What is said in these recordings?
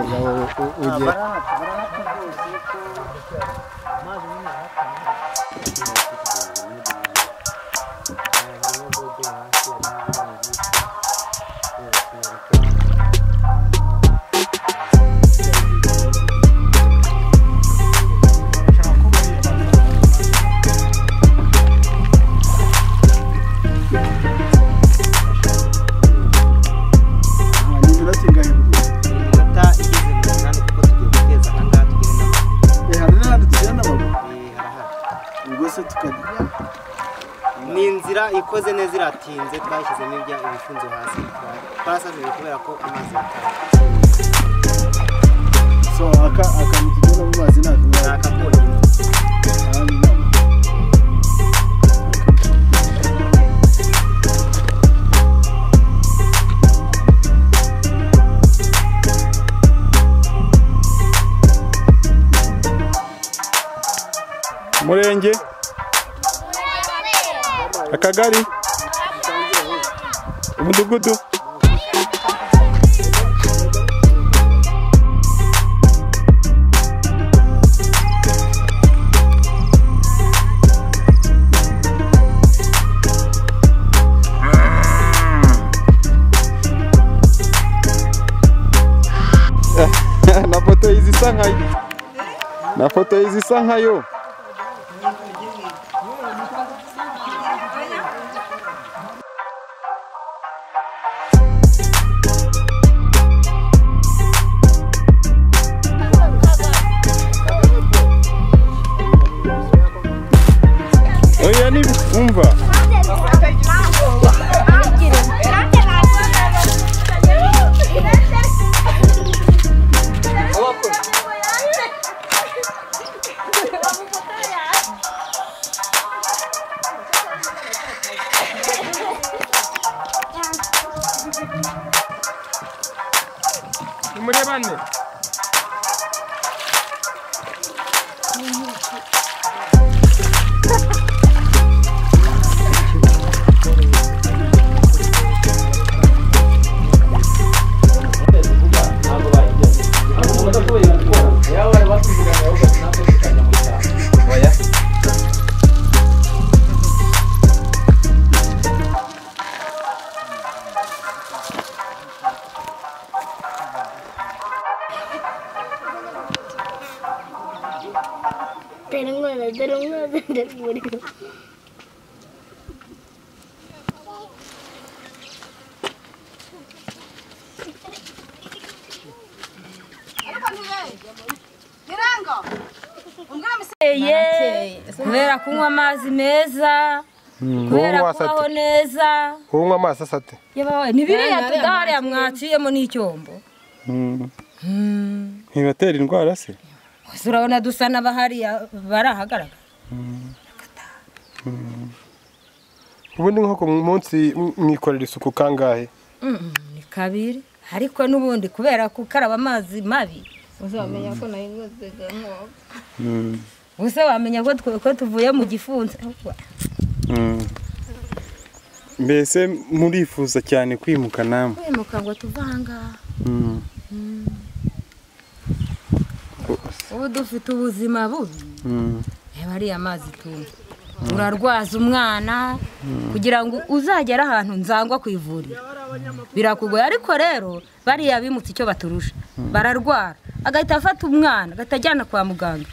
umugabo ugiye iminota igeze mu munani kuko tugiye guteza aha ngaha tugere n'aho harahari ni inzira ikoze neza iratinze twashyizemo ibya ibifunzo hasi twarasabiwe kubera ko amazi yataye ni akakonyine umurenge akagari umudugudu na foto y'izisa nkayo na foto y'izisa nkayo oya ni umva murebane Telangana తెలంగాణ Telangana kubera kunywa amazi meza kubera kubaho neza unywa amazi asate yabawe ni biriya tudahariya mwaciyemo n'icyombo ntibatera indwara se Gusa urabona dusa n'abahariya barahagaragara ubundi nko ku munsi mwikorera isuku kangahe Mm, ni kabiri ariko n'ubundi kubera gukaraba amazi mabi uzamenya ko nari nguzega nk'uwo gusa wamenya ko twe- ko tuvuye mu gifunzo mbese murifuza cyane kwimuka namwe kwimuka ngo tuve ahangaha ubu dufite ubuzima bubi reba ariya mazi tunywa urarwaza umwana kugira ngo uzagere ahantu nzangwa ku ivuriro birakugoye ariko rero bariya bimutse icyo baturusha bararwara agahita afata umwana agahita ajyana kwa muganga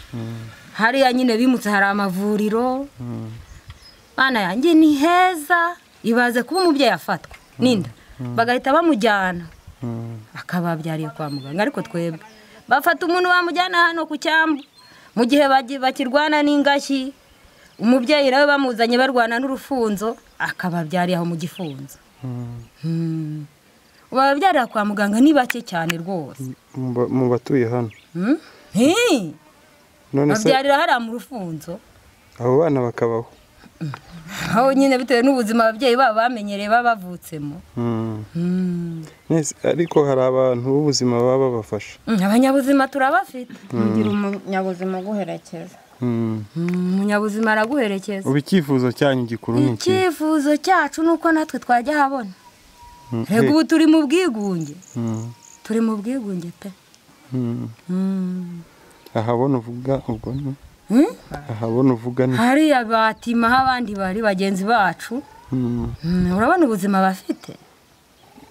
hariya nyine bimutse hari amavuriro bana yanjye ni heza ibaze kuba umubyeyi afatwa n'inda bagahita bamujyana akababyariye kwa muganga ariko twebwe bafata umuntu bamujyana hano ku cyambu mu gihe bagi- bakirwana n'ingashyi umubyeyi nawe bamuzanye barwana n'urufunzo akababyariye aho mu gifunzo Hmm. bababyarira kwa muganga ni bake cyane rwose mu batuye hano Hmm? Hi! none se babyarira hariya mu rufunzo abo bana bakabaho aho nyine bitewe n'ubuzima ababyeyi babo bamenyereye baba bavutsemo Mm. Mm. Nese, ariko hari abantu b'ubuzima baba babafasha Mm, abanyabuzima turabafite ngira umunyabuzima uguherekeza Mm. Mm, umunyabuzima araguherekeza ubu icyifuzo cyanyu gikuru ni iki icyifuzo cyacu ni uko natwe twajya ahabona mbega ubu turi mu bwigunge Mm, turi mu bwigunge pe mm. Mm. ahabona uvuga ubwo ni Mm? ahabona uvuga ni hariya batima aho abandi bari bagenzi bacu Mm. Mm, urabona ubuzima bafite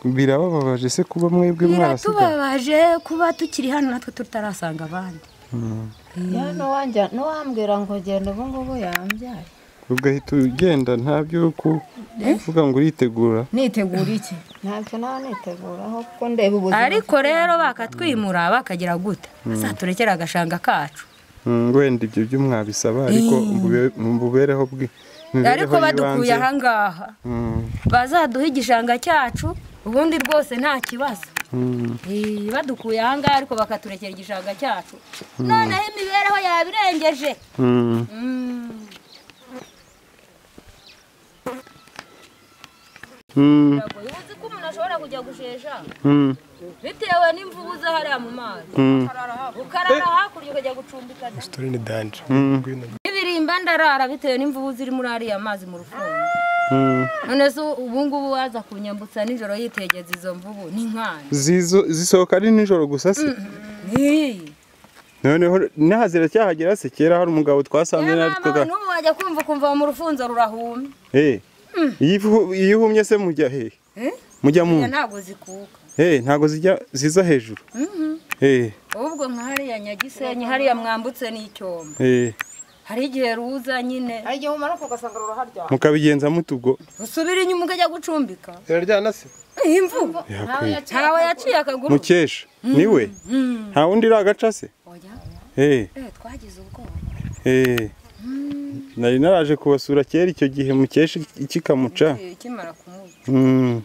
birababaje se kuba mwebwe mwarasigaye biratubabaje kuba tukiri hano natwe tutarasanga abandi Mm. ya n'uwanjya n'uwambwira ngo genda ubu ngubu yambyaye ugahita ugenda nta byo ku- kuvuga ngo uritegura nitegura iki ntacyo nawe niteguraho kuko ndeba ubuzima ariko rero bakatwimura bakagira guta bazaturekera agashanga kacu Mm, wenda ibyo byo mwabisaba ariko mbube- mububereho bwe ariko badukuye ahangaha bazaduha igishanga cyacu ubundi rwose nta kibazo Eh, badukuye ahangaha ariko bakaturekera igishanga cyacu noneho imibereho yaba irengeje Mm. Biragoye. uzi ko umuntu ashobora kujya gushesha bitewe n'imvubu za hariya mu mazi ukarara hakurya ukajya gucumbikana turi ni danje ibirimba ndarara bitewe n'imvubu ziri muri ariya mazi mu rufunzo none se ubu ngubu waza kunyambutsa nijoro yitegeza izo mvubu ni nkana Zizo- zisohoka ari nijoro gusa se Iyi. noneho naha ziracyahagera se kera hari umugabo twasanze Nyamara nawe twaga- n'ubu wajya kumva ukumva mu rufunzo rurahuma Eh, iyo ifu- iyo ihumye se mujya hehe Eh? mujya mu ntabwo zikuka Eh, ntabwo zijya ziza hejuru Eh, ahubwo nka hariya nyagisenyi hariya mwambutse n'icyombo eh, hari igihe ruza nyine hari igihe umanuka ugasanga ruraharya mukabigenza mutugo usubira inyuma ukajya gucumbika iraryana se imvubu Yakwiye. ntawe yaciye akaguru mukesha niwe nta wundi iragaca se Oya, Eh, eh, twagize ubwoba eh. nari naraje kubasura kera icyo gihe mukesha kikamuca Eh, ikimara kumuca Mm.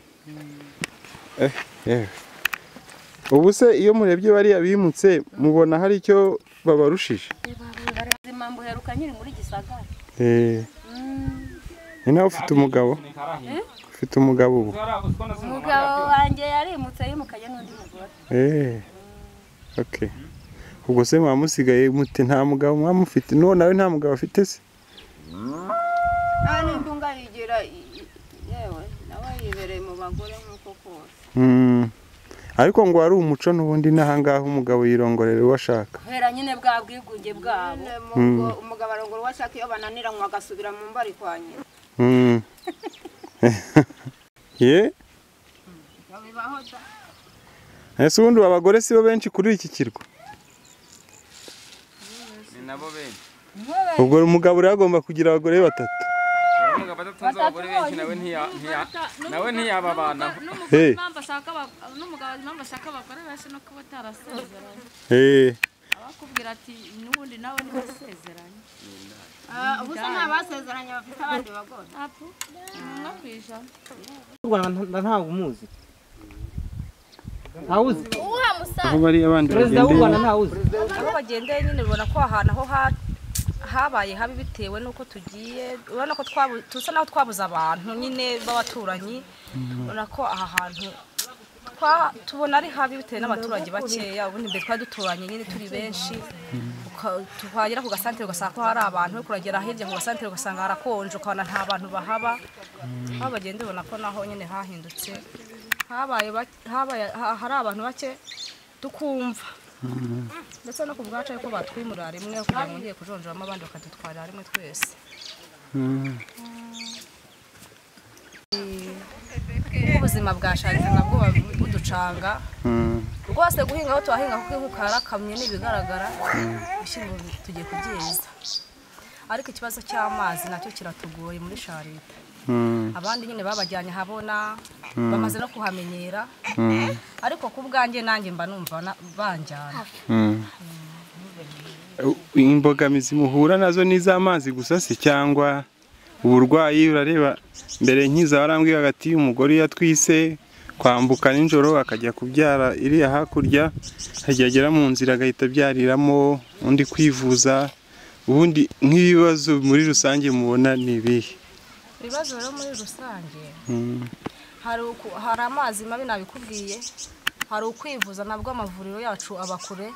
Eh, yewe. ubu se iyo murebye bariya bimutse mubona hari icyo babarushije ubuzima mbuheruka nyiri muri gisagara Eh. ni nawe ufite umugabo ufite umugabo ubu umugabo wanjye yarimutse yimukanye n'undi mugore Eh. okay ubwo se mwaba musigaye mute nta mugabo mwaba mufite n'uwo nawe nta mugabo afite se nta n'indi ungayigira yewe nawe yibereye mu bagore nk'uko kose Mm. ariko ngo wari umuco n'ubundi n'ahangaha umugabo yirongorera uwo ashaka kubera nyine bwa bwigunge bwabo Nyine mu rugo, umugabo arongora uwo ashaka iyo bananiranywe agasubira mu mba ari kwa nyina Mm. ye babibaho da ese ubundi abagore si bo benshi kuri iki kirwa ni nabo benshi ubwo umugabo rero agomba kugira abagore batatu umugabo adatunze abagore benshi nawe ntiya- ntiya- nawe ntiyababanaho Eh. impamvu ashaka aba- n'umugabo azi impamvu ashaka abagore benshi no kuba utarasezeranye Eh. abakubwira ati n'ubundi nawe ntiwasezeranye ubu se nta basezeranye bafite abandi bagore ntabwo umwe ku ijana Y'u Rwanda ntabwo umuzi ntawuzi aho bari abandi perezida w'u Rwanda bagendeye ntawuzi aho bagendeye nyine ubona ko ahantu aho ha- habaye habi bitewe n'uko tugiye urabona ko twabu- tusa naho twabuze abantu nyine b'abaturanyi urabona ko aha hantu twa- tubona ari habi bitewe n'abaturage bakeya ubundi mbere twari duturanye nyine turi benshi uka- twagera ku gasantere ugasanga ko hari abantu ariko uragera hirya ku gasantere ugasanga harakonje ukabona nta bantu bahaba aho bagenda ubona ko naho nyine hahindutse habaye bake- habaye- ha- hari abantu bake tukumva ndetse no ku bwacu ariko batwimurira rimwe kugira ngo ngiye kujonjoramo abandi bakadutwarira rimwe twese kuko ubuzima bwasharije nabwo buba buducanga rwose guhinga aho tuhahinga kuko inkuka yarakamye n'ibigaragara ibishyimbo tugiye kubyeza ariko ikibazo cy'amazi nacyo kiratugoye muri sharita abandi nyine babajyanye habona bamaze no kuhamenyera ariko ku bwanjye nanjye mba numva na- banjyana imbogamizi muhura nazo ni iz'amazi gusa se cyangwa uburwayi urareba mbere nkiza warambwiraga ati umugore iyo atwise kwambuka nijoro akajya kubyara iriya hakurya agera mu nzira agahita abyariramo undi kwivuza ubundi nk'ibibazo muri rusange mubona ni ibihe ibibazo rero muri rusange hari uku- hari amazi mabi nabikubwiye hari ukwivuza nabwo amavuriro yacu aba kure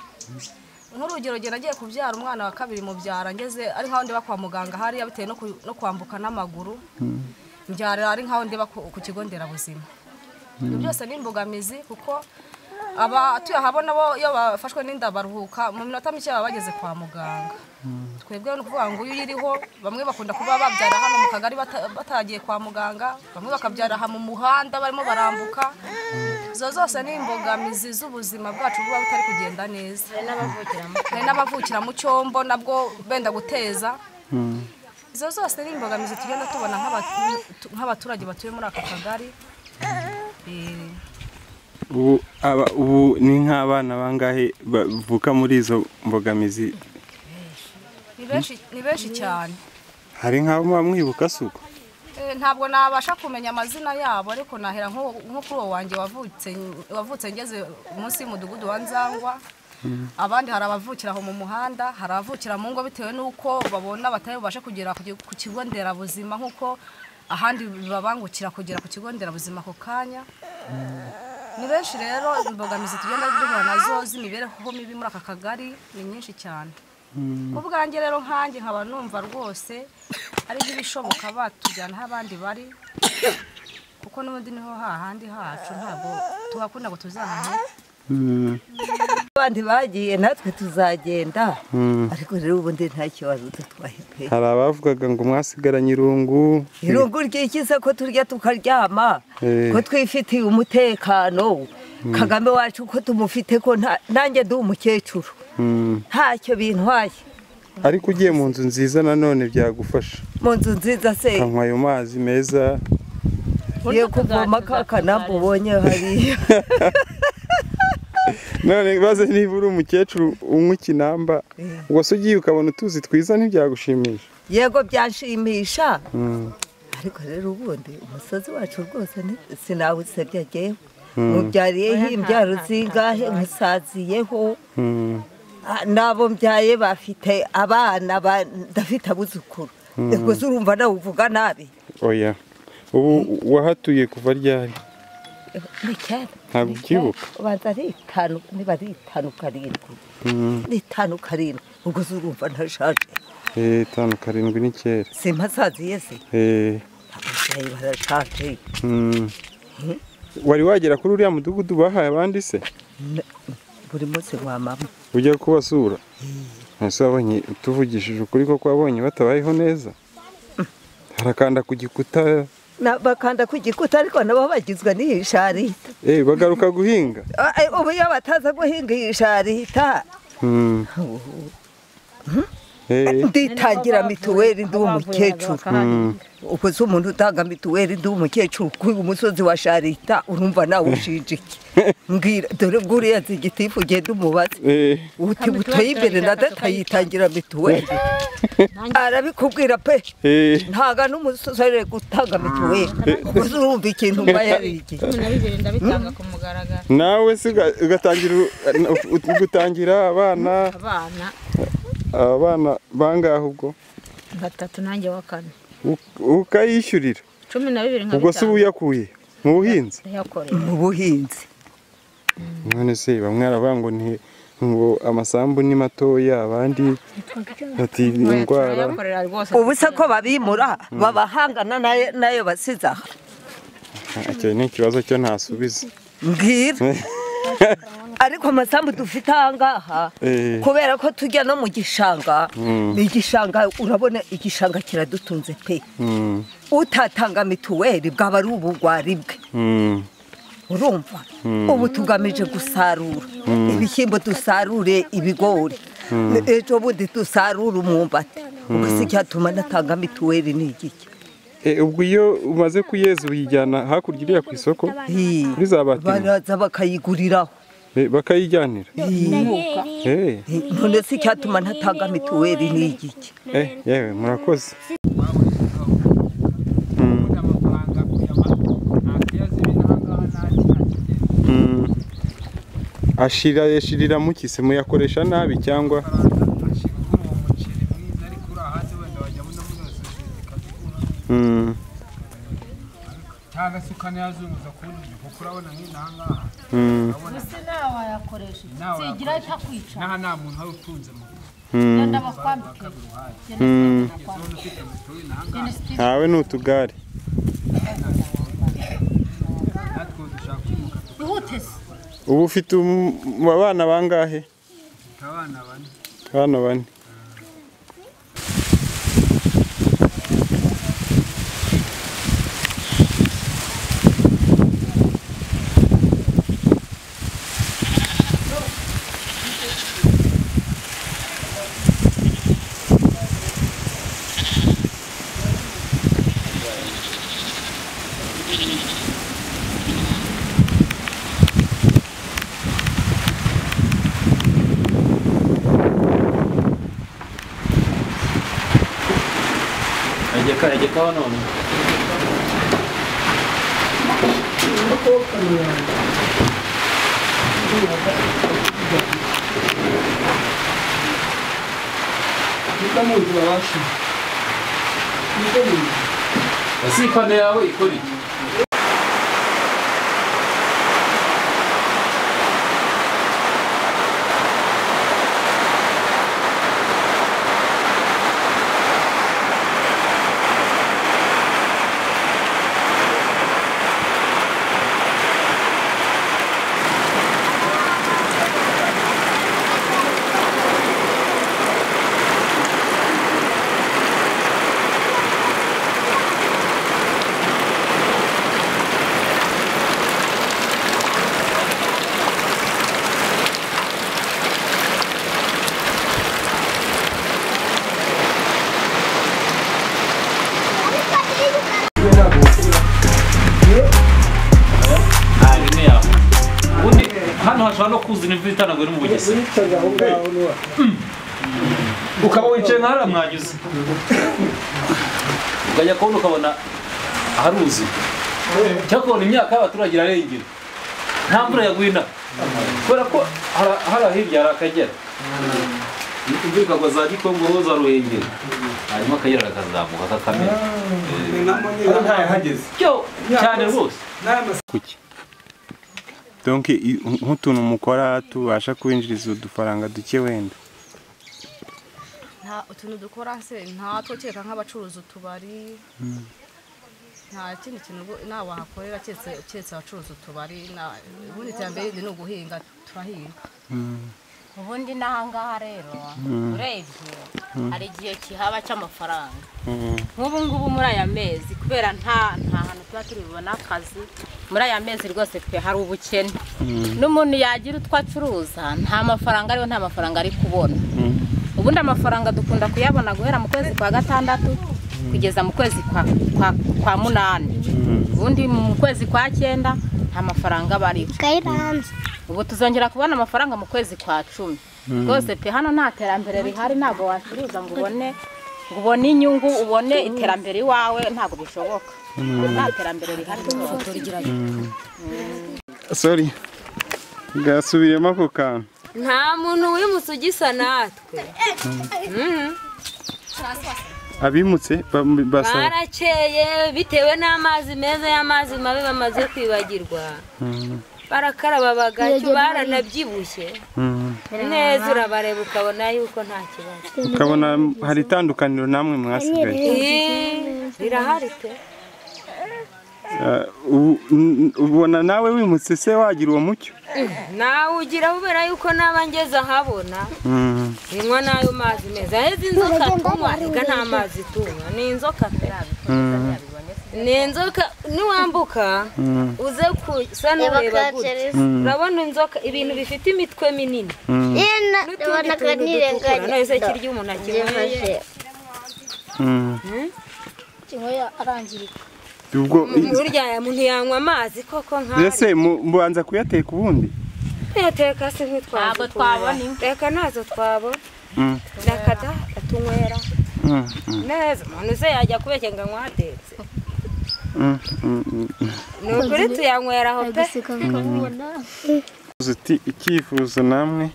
nk'urugero genda nagiye kubyara umwana wa kabiri mubyara ngeze ari nkaho ndeba kwa muganga hariya bitewe no ku- no kwambuka n'amaguru mbyarira ari nkaho ndeba ku ku kigo nderabuzima ibyo byose ni imbogamizi kuko abatuye ahabona bo iyo bafashwe n'inda baruhuka mu minota mike baba bageze kwa muganga twebwe ni ukuvuga ngo iyo uyiriho bamwe bakunda kuba babyara hano mu kagari bata- batagiye kwa muganga bamwe bakabyara aha mu muhanda barimo barambuka izo zose ni imbogamizi z'ubuzima bwacu buba butari kugenda neza hari n'abavukira mu cyombo nabwo benda guteza izo zose ni imbogamizi tugenda tubona nk'abatu- nk'abaturage batuye muri aka kagari Eh, ubu aba ubu ni nk'abana bangahe bavuka muri izo mbogamizi ni benshi ni benshi cyane hari nk'abo muba mwibuka si uko Eh, ntabwo nabasha kumenya amazina yabo ariko nahera nko nko kuri uwo wanjye wavutse wavutse ngeze munsi y'umudugudu wa nzangwa abandi hari abavukira aho mu muhanda hari abavukira mu ngo bitewe n'uko babona batari bubashe kugera ku gi- ku kigo nderabuzima nk'uko ahandi bibabangukira kugera ku kigo nderabuzima ako kanya ni benshi rero imbogamizi tugenda duhura nazo z'imibereho mibi muri aka kagari ni nyinshi cyane ubwanjye rero nkanjye nkaba numva rwose ari nk'ibishoboka batujyana aho abandi bari kuko n'ubundi niho hahandi hacu ntabwo tuhakunda ngo tuzahane abandi bagiye natwe tuzagenda ariko rero ubundi nta kibazo tutwaye pe hari abavugaga ngo mwasigaranye irungu irungu ryikize ko turya tukaryama Eh. ko twifitiye umutekano kagame wacu ko tumufite ko nta- nanjye ndi umukecuru Mm. ntacyo bintwaye ariko ugiye mu nzu nziza nanone byagufasha mu nzu nziza se ukanywa ayo mazi meza ye kuvoma kakana ubonye hariya none baze niba uri umukecuru unywa ikinamba ubwo se ugiye ukabona utuzi twiza ntibyagushimisha yego byanshimisha Mm. ariko rero ubundi umusozi wacu rwose ni- sinawusebya agewe mubyariyeho imbyaro zingahe musaziyeho Mm. Ah, n'abo mbyaye bafite abana ba- ndafite abuzukuru ubwo se urumva nawe uvuga nabi oya ubu wahatuye kuva ryari ni kera Ntabwo ukibuka? ubanza ari itanu niba ari itanu karindwi ni itanu karindwi ubwo se urumva ntashaje Eh, tanu karindwi ni kera simpasaziye se Eh, ababyeyi barashaje mm. wari wagera kuri uriya mudugudu bahaye abandi se N- buri munsi wa mama ujya kubasura ese wabonye tuvugishije ukuri ko wabonye batabayeho neza harakanda ku gikuta Na- bakanda ku gikuta ariko nabo bagizwe n'iyi sharita eh, bagaruka guhinga Ah, eh, ubu iyo bataza guhinga iyi sharita Mm. Eh, nditangira mituweli ndi umukecuru ubwo se umuntu utanga mituweli ndi umukecuru kuri umusozi wa sharita urumva nawe ushinja iki mbwira dore ubwo uriya zigitifu ugenda umubaze eh, uti butoye imbere na data yitangira mituweli arabikubwira pe eh. ntaga n'umusore gutanga mituweli ubwo se urumva ikintu mba yari iki ndabitanga ku mugaragaro nawe se uga- ugatangira u- u- gutangira abana abana abana bangahe ubwo batatu nanjye wa kane Uk- ukayishyurira cumi na bibiri ubwo se uba uyakuye mu buhinzi yakoreye mu buhinzi none se bamwe baravuga ngo ni ngo amasambu ni matoya abandi bati ni indwara rwose ubu se ko babimura babahangana nayo- nayo basize aha icyo ni ikibazo cyo ntasubiza mbwira ariko amasambu dufite ahangaha Eh. kubera ko tujya no mu gishanga Mm. igishanga urabona igishanga kiradutunze pe Mm, utatanga mituweli bwaba ari ubugwari bwe mm, urumva ubu tugamije gusarura ibishyimbo dusarure ibigori ejo bundi dusarure umwumbati ubwo se icyatuma natanga mituweli ni igiki Eh, ubwo iyo umaze kuyeza uyijyana hakurya iriya ku isoko Hi. kuri za batiri baraza bakayiguriraho Eh, bakayijyanira Eh, Eh, none se icyatuma ntatanga mituweli ni igiki eh, yewe murakoze amafaranga kuyama nta kiyazibi n'ahangaha nta kintu Mm. ashira yashirira muki se muyakoresha nabi cyangwa amafaranga ashira kuri uwo muceri mwiza ariko uri ahandi wenda wajyamo no muri iyo sosiyete ikabikura Mm, cyangwa se ukanayazunguza ku wundi muntu kuko urabona nk'inaha ngaha mm, urabona nawe wayakoresha nawe sigira itakwica n'aha nta muntu wari utunze mu nzu mm, ndabakwambike mm. zone ufite mituweli n'aha ngaha ntawe ni utugare natwe ubu dushaka ubu ufite um- abana bangahe abana bane abana bane egeka egekawa none ese ipande yawe ikora iki aha rene yawe ubundi hano hashobora no kuzana imvura itanagura iri mu bugesera ukaba wicaye nka hariya mwanyuze ukajya kubona ukabona haruzuye cyangwa ukabona imyaka y'abaturage irarengera nta mvura yagwina kubera ko hari- hariya hirya hari akagera imvura ikagwa za gikongo za ruhengeri hanyuma akagera kakazamuka kakamera cyane rwose kuki donc i- nk'utuntu mukora tubasha kubinjiriza udufaranga duke wenda nta utuntu dukora se ntatwo kereka nk'abacuruza utubari Mm. nta kindi kintu ubu- nawe wahakorera keretse keretse abacuruza utubari na- ubundi iterambere rindi ni uguhinga turahinga ubundi n'ahangaha rero Mm. urebye Mm. hari igihe kihaba cy'amafaranga Mm. nk'ubu ngubu muri aya mezi kubera nta nta hantu tuba turi bubone akazi muri aya mezi rwose twe hari ubukene n'umuntu yagira utwo acuruza nta mafaranga ariho nta mafaranga ari kubona ubundi amafaranga dukunda kuyabona guhera mu kwezi kwa gatandatu kugeza mu kwezi kwa, kwa, kwa munani ubundi mu kwezi kwa cyenda nta mafaranga aba ariho ubu tuzongera kubona amafaranga mu kwezi kwa cumi Mm. rwose pe hano nta terambere rihari ntabwo wacuruza ngo ubone ngo ubone inyungu ubone iterambere iwawe ntabwo bishoboka Mm. nta terambere rihari rwose. sorry gasubiremo ako kantu nta muntu wimutse ugisa natwe Mhm. abimutse ba- basaba barakeye bitewe n'amazi meza y'amazi mabi bamaze kwibagirwa Mm. barakaraba bagacyo baranabyibushye Mm. neza urabareba ukabona yuko nta kibazo ukabona hari itandukaniro namwe mwasigaye Ih, rirahari pe Ah, ubu- n- ubona nawe wimutse se wagira uwo mucyo Mm, nawe ugira ubera yuko naba ngeze ahabona Mm. binywa n'ayo mazi meza aheza inzoka tunywa reka nta mazi tunywa ni inzoka pe Mm. ni inzoka niwambuka Mm. uze kusa n'ureba gutya Mm. urabona inzoka ibintu bifite imitwe minini Mm. n'utundi tuntu dutukura no ese kirya umuntu akinyweye Mm. kinyweye arangirika ubwo burya aya muntu yanywa amazi koko nk'ari ese mu- mubanza kuyateka ubundi tuyateka se ntitwazo twabona reka ntazo twabona Mm. reka da tunywera Mm. Mm. neza umuntu se yajya kubeshya ngo anywadetse Mm. Mm. Mm. ni ukuri tuyanywera aho pe uti icyifuzo namwe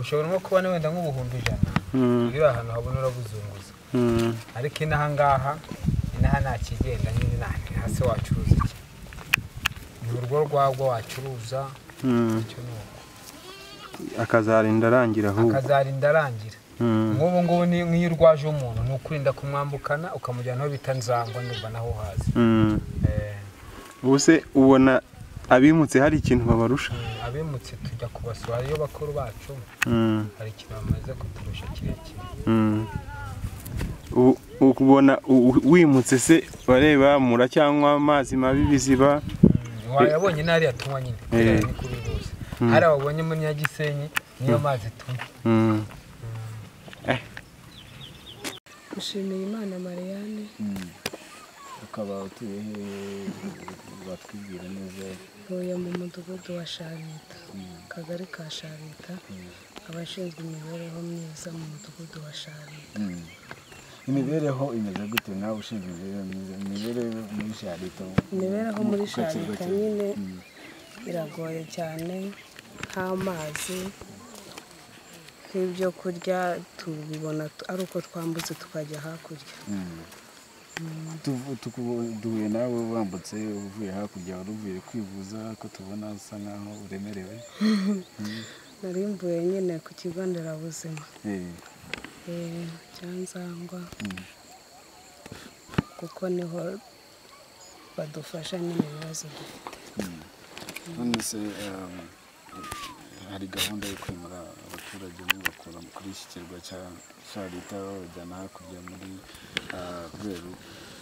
ushobora nko kubona wenda nk'ubuhumbi ijana Mm. iyo uri ahantu habona urabuzunguza Mm. ariko inaha ngaha inaha nta kigenda nyine nta hasi wacuruza iki ni urwo rwagwa wacuruza Mm. icyo ni uko akazarinda arangira ahubwo akazarinda arangira Mm. nk'ubu ngubu ni- nk'iyo urwaje umuntu ni ukurinda kumwambukana ukamujyana aho bita nzangwa ndumva naho hazi Mm. ubu se ubona abimutse hari ikintu babarusha abimutse tujya kubasura iyo bakuru bacu Mm. hari ikintu bamaze kuturusha kirekire Mm. U- ukubona u- u- wimutse se bareba mura cyangwa amazi mabi ibiziba wayabonye n'ariya tunywa nyine Eh. kubera ni kubihuza Mm. hari ababonye muri nyagisenyi niyo mazi tunywa Mm. dushimiye imana marianne tukaba utuye he batwibwira neza ntuye mu mudugudu wa sharita akagari ka sharita abashinzwe imibereho myiza mu mudugudu wa sharita Mm. imibereho imeze gute nawe ushinzwe imibereho myiza imibereho muri sharito imibereho muri Ku kigo sharita cye. nyine Mm. biragoye cyane nk'amazi nk'ibyo kurya tubibona tu- ari uko twambutse tukajya hakurya Mm. Mm. Tuvu- tuku- duhuye nawe wambutse uvuye hakurya wari uvuye kwivuza ko tubona usa nkaho uremerewe Mm. nari mvuye nyine ku kigo nderabuzima Eh, eh, cya nzangwa mm. kuko niho badufasha nyine ibibazo dufite none se um, hari gahunda yo kwimura abaturage mubakura kuri iki kirwa cya sharita babajyana hakurya muri ah, rweru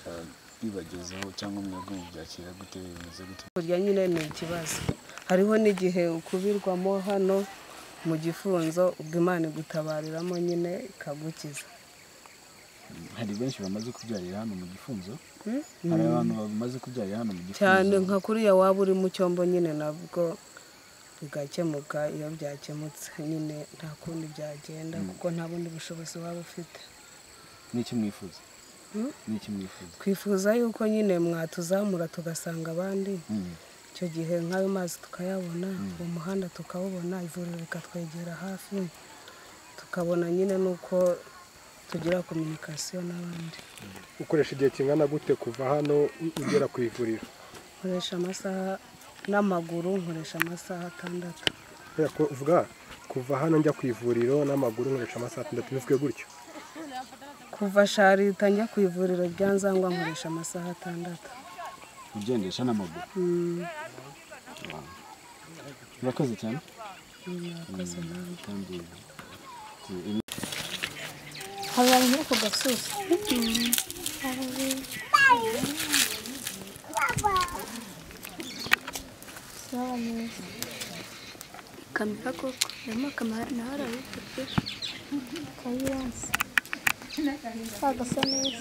ah, bibagezeho cyangwa mwebwe mubyakira gute bimeze gute kurya nyine ni ikibazo hariho n'igihe ukubirwamo hano mu gifunzo ubwo imana igutabariramo nyine ikagukiza hari benshi bamaze kubyarira hano mu gifunzo Mm. hari abantu bamaze kubyarira hano mu gifunzo cyane nka kuriya waba uri mu cyombo nyine nabwo bigakemuka iyo byakemutse nyine nta kundi byagenda Mm. kuko nta bundi bushobozi waba ufite n'iki mwifuza Mm. n'iki mwifuza twifuza yuko nyine mwatuzamura tugasanga abandi Mm. icyo gihe nk'ayo mazi tukayabona Mm. uwo muhanda tukawubona ivuriro rikatwegera hafi tukabona nyine n'uko tugira kominikasiyo n'abandi ukoresha igihe kingana gute kuva hano u- ugera ku ivuriro nkoresha amasaha n'amaguru nkoresha amasaha atandatu Kubera ko uvuga kuva hano njya ku ivuriro n'amaguru nkoresha amasaha atandatu bivuge gutyo kuva sharita njya ku ivuriro rya nzangwa nkoresha amasaha atandatu ugendesha n'amaguru Mm, murakoze cyane mm, murakoze namwe. kandi tu- habaye nko ku gasozi sawa neza kamera koko harimo kamera nawe arabifite kayiranse kagasa neza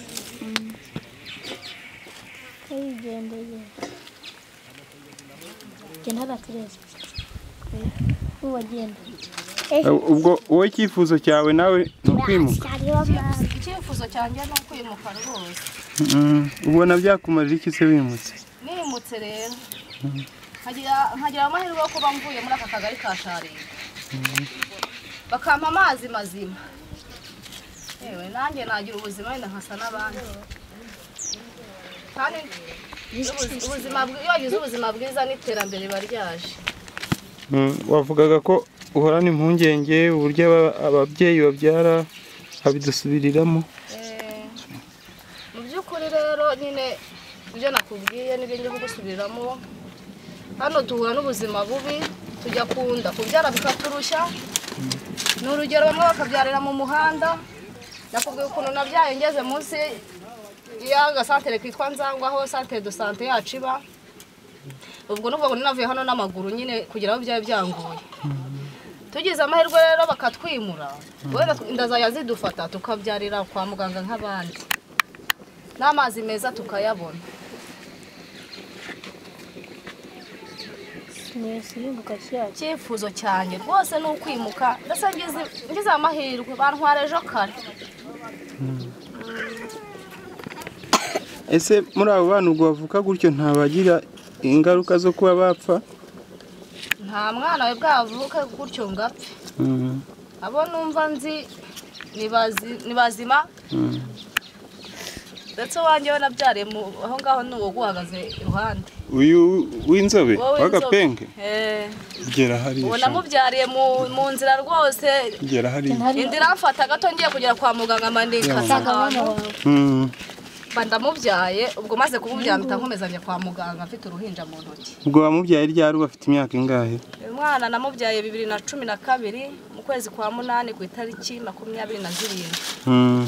kayigendeye jye ntaratereza uwagenda ubwo wowe icyifuzo cyawe nawe ni ukwimuka icyifuzo cyanjye ni ukwimuka rwose Mm. ubona byakumarira iki se wimutse nimutse rero Mm. nkagira nkagira amahirwe yo kuba mvuye muri aka kagari ka sharira bakampa amazi mazima yewe nanjye nagira ubuzima wenda nkasa n'abandi kandi ubuzi- ubuzima bwi- iyo wagize ubuzima bwiza n'iterambere riba ryaje Mm, wavugaga ko uhorana impungenge uburyo aba- ababyeyi babyara babidusubiriramo Eh, mu by'ukuri rero nyine ibyo nakubwiye n'ibyo ngiye kugusubiriramo hano duhura n'ubuzima bubi tujya kunda kubyara bikaturushya ni urugero bamwe bakabyarira mu muhanda nakubwiye ukuntu nabyaye ngeze munsi y'agasantere kitwa nzangwa aho santere do sante yacu iba ubwo ni ukuvuga ngo navuye hano n'amaguru nyine kugira ngo byaba byangoye tugize amahirwe rero bakatwimura wenda inda zajya zidufata tukabyarira kwa muganga nk'abandi n'amazi meza tukayabona icyifuzo cyanjye rwose ni ukwimuka ndetse ngize- ngize amahirwe bantwara ejo kare ese muri abo bana ubwo bavuka gutyo ntabagira ingaruka zo kuba bapfa nta mwana we bwavuke gutyo ngo apfe Mm. abo numva nzi ni bazi- ni bazima Mm. ndetse uwanjye we nabyariye mu- aho ngaho ni uwo uguhagaze iruhande uyu w'inzobe Wowe w'agapenge inzobe. Eh. gera hariya ubu shaka. namubyariye mu mu nzira rwose gera hariya inzira mfata gato ngiye kugera kwa muganga mandinka Mm. mba ndamubyaye ubwo maze kumubyaye mpita nkomezanya kwa muganga mfite uruhinja mu ntoki ubwo wamubyaye ryari bafite imyaka ingahe uyu mwana namubyaye bibiri na cumi na kabiri mu kwezi kwa munani ku itariki makumyabiri na zirindwi Mm.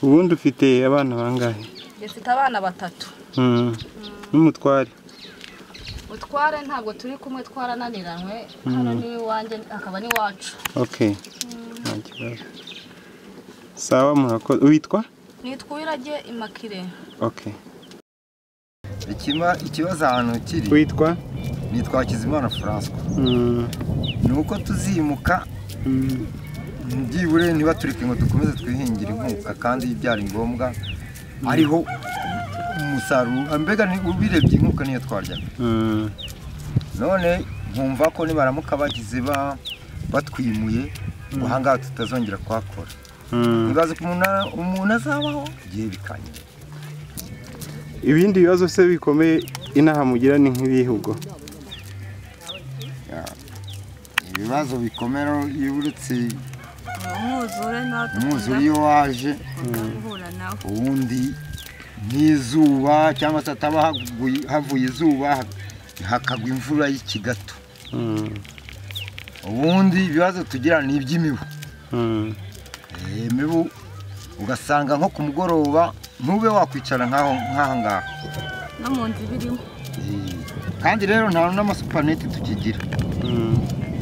ubundi ufite abana bangahe dufite abana batatu Mm. n'umutware utware ntabwo turi kumwe twarananiranywe hano Mm. ni iwanjye akaba n'iwacu okay nta kibazo sawa murakoze witwa nitwa uwirage imakire okay Ikima- ikibazo ahantu kiri witwa nitwa kizimana francois Mm. ni uko tuzimuka byibure niba tureke ngo dukomeze twihingire inkuka kandi byari ngombwa ariho umusaruro mbega ni- ubirebye inkuka niyo twaryaga Mm. none nkumva ko nibaramuka bagize ba batwimuye ngo ahangaha tutazongera kuhakora Mm. nibaza ko umuntu- umuntu azabaho igihe bikanyura ibindi bibazo se bikomeye inaha mugira ni nk'ibihugu ibibazo bikomera iyo uretse umwuzure nawe umwuzure iyo waje guhura nawe ubundi nk'izuba cyangwa se hataba haguye- havuye izuba hakagwa imvura y'ikigato ubundi ibibazo tugira ni iby'imibu Eh, imibu ugasanga nko ku mugoroba ntube wakwicara nk'aho nk'aha ngaha no mu nzu birimo Eh, kandi rero nta n'amasupaneti tukigira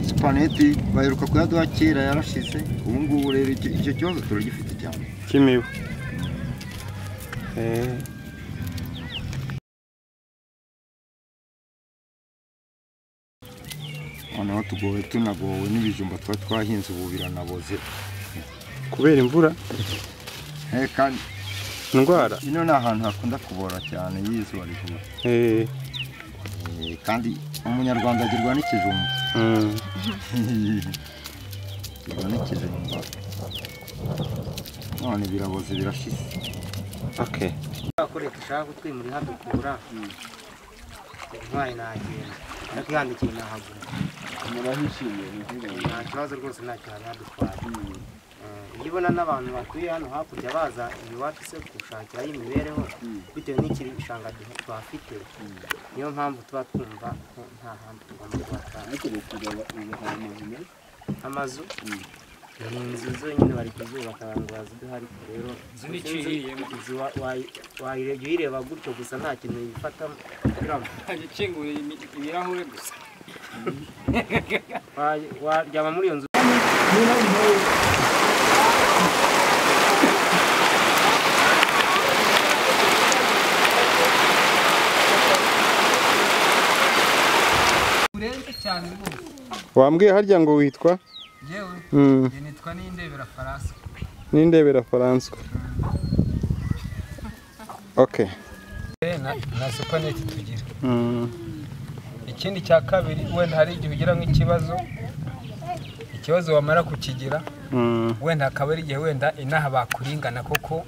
supaneti baheruka kuyaduha kera yarashize ubu ngubu rero icyo icyo kibazo turagifite cyane cy'imibu noneho tugowe tunagowe n'ibijumba tuba twahinze ubu biranaboze kubera imvura kandi indwara ino ni ahantu hakunda kubora cyane y'izuba rivuye Eh, Eh, kandi umunyarwanda agirwa n'ikijumba mm. agirwa n'ikijumba none biraboze birashize okay bakore dushaka kutwimurira hadukura intwari nagenda ariko ihangikire nahagura murahishimiye nta kibazo rwose ntacyo hari hadutwara Eh, iyo ubona n'abantu batuye hano hakurya baza iwacu se gushakirayo imibereho bitewe n'ikishanga twafite niyo mpamvu tuba twumva ko nta handi tugomba kuhatanga amazu ni inzu zonyine bari kuzubaka abantu baziduha ariko rero Inzu ni icihiyemo. inzu wa- wayi- wayirebye uyireba gutyo gusa nta kintu yifatamo ikinguriye ibirahure gusa Wayi- waryama muri iyo nzu urenze cyane rwose wambwiye harya ngo witwa yewe Mm. njye nitwa n'indebera faransa n'indebera faranswa okay Eh, na- na supaneti tugira Mm. ikindi cya kabiri wenda hari igihe ugira nk'ikibazo ikibazo wamara kukigira Mm. wenda akaba ari igihe wenda inaha bakuringana koko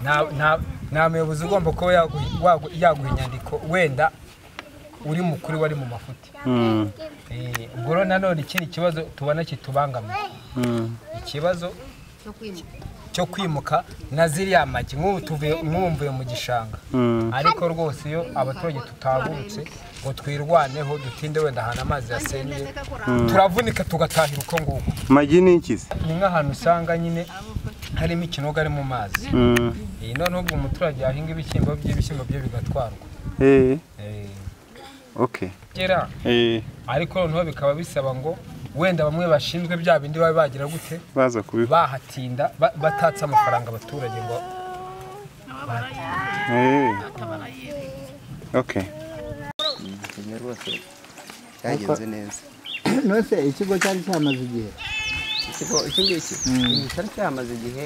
nta- nta- nta muyobozi ugomba kuba yagu- wagu- yaguha inyandiko wenda uri mukuru wari mu mafuti Mm. Eh, ubwo rero nanone ikindi kibazo tubona kitubangamiye Mm. ikibazo cyo kwimuka na ziriya magi nk'ubu tuvuye nk'ubu mvuye mu gishanga Mm. ariko rwose iyo abaturage tutahagurutse ngo twirwaneho dutinde wenda ahantu amazi yasenywe Mm. turavunika tugatahira uko nguko magi ni iki se ni nk'ahantu usanga nyine harimo ikinogo ari mu mazi Mm. iyi noneho ubwo umuturage yahinga ibishyimbo bye ibishyimbo bye bigatwarwa Eh, Eh, okay kera Eh, ariko noneho bikaba bisaba ngo wenda bamwe bashinzwe bya bindi baba bagira gute baza kubiha bahatinda ba- batatse amafaranga abaturage ngo Eh, okay igihe rwose cyagenze neza nose ikigo cyari cyamaze igihe ikigo iki ngiki Iki cyari cyamaze igihe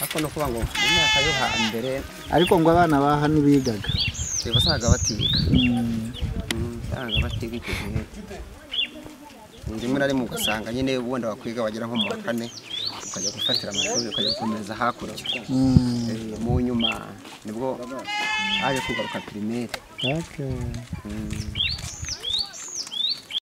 ariko no kuvuga ngo mu myaka yo hambere ariko ngo abana baha ntibigaga wasangaga batiga wasangaga batiga icyo gihe rimwe na rimwe ugasanga nyine ubundi wakwiga wagera nko mu wa kane ukajya gufatira amashuri ukajya gukomeza hakurya Mm. Eh, mu nyuma nibwo haje kugaruka pirimeri Okay. Mm.